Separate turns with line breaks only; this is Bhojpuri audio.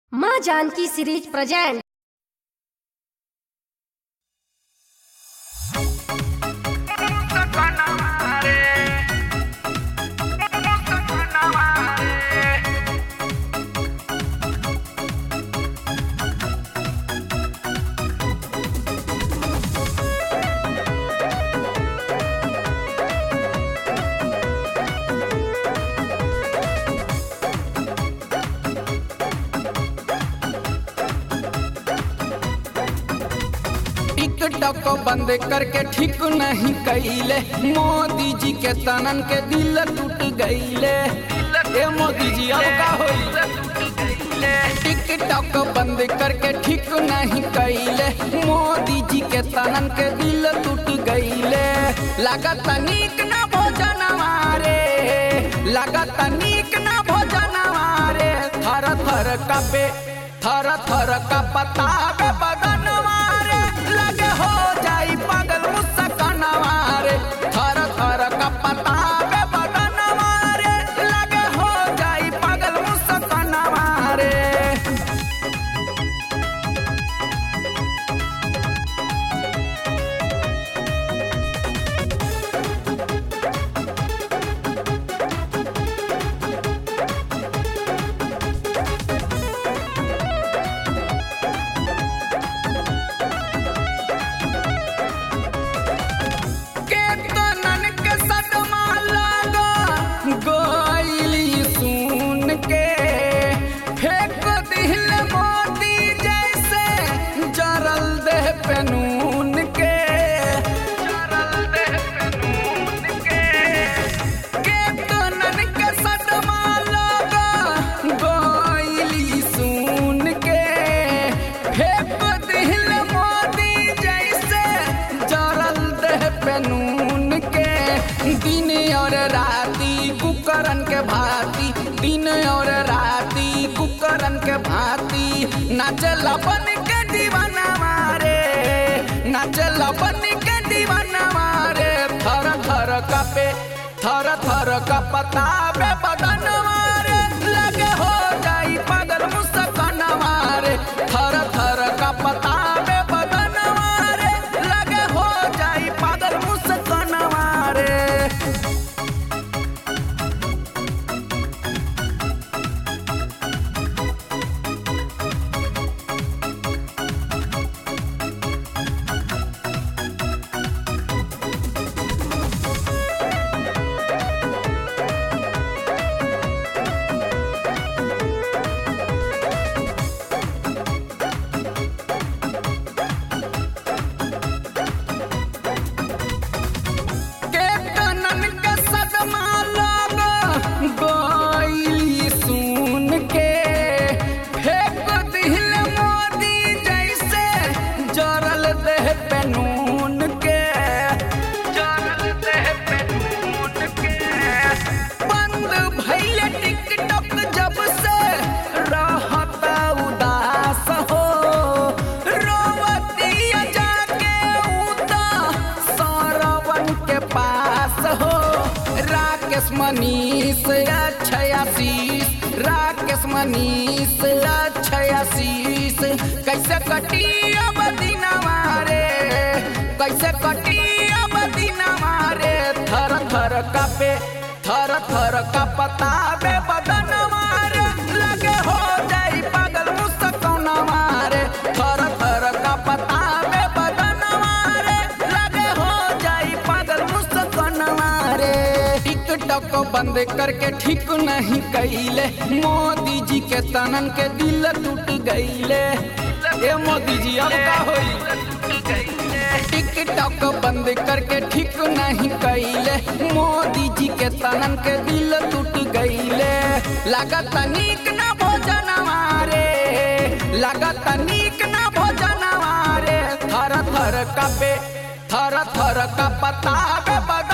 माँ जानकी सीरीज प्रेजेंट
टिकटॉक बंद करके ठीक नहीं कैले मोदी जी के तनन के दिल टूट गईले ए मोदी जी अब का होई टिकटॉक बंद करके ठीक नहीं कैले मोदी जी के तनन के दिल टूट गईले लागत नीक ना भोजन मारे लागत नीक ना भोजन मारे थर थर कपे थर थर का पता बदन मारे लगे हो जाई पागल मुस्कान मारे थर थर का पता बदन मारे लगे हो जाई पागल मुस्कान मारे के तनन के सदमा लागा गोइली सुन के फेंक दिल मोती जैसे जरल देह पे नून के जरल देह पे नून के के तनन के सदमा लागा गोइली सुन के फेंक दिल मोती जैसे जरल देह पे नून के दिन और राती कुकरन के भांति दिन और राती कुकरन के भांति नाचल बन के दीवाना मारे नाचल बन के दीवाना मारे थर थर कपे थर थर कपता बे बदन मारे लगे हो जाई पागल मुस्कान मारे थर थर कपता बे बदन मारे लगे हो जाई पागल मुस्कान मारे के तनन के सदमा लागा गोइली सुन के फेंक दिल मोदी जैसे जरल देह पे नून के जरल देह पे नून के बंद भइले टिकटॉक जब से रहता उदास हो रोवतिया जाके उता सौरवन के पास हो राकेश मनीष अक्षय आशीष राकेश मनीष अक्षय आशीष कैसे कटी अब दिन मारे कैसे कटी अब दिन मारे थर थर कपे थर थर का पता बे बदन मारे लगे हो जाई पागल मुस्कान मारे थर थर का पता बे बदन मारे लगे हो जाई पागल मुस्कान मारे टिकटॉक बंद करके ठीक नहीं कैले मोदी जी के तनन के दिल टूट गईले ए मोदी जी अब का होई टिकटॉक बंद करके ठीक नहीं कैले मोदी जी के तनन के दिल टूट गईले लागत नीक ना भोजन मारे लागत नीक ना भोजन मारे थर थर कपे थर थर का पता बे बग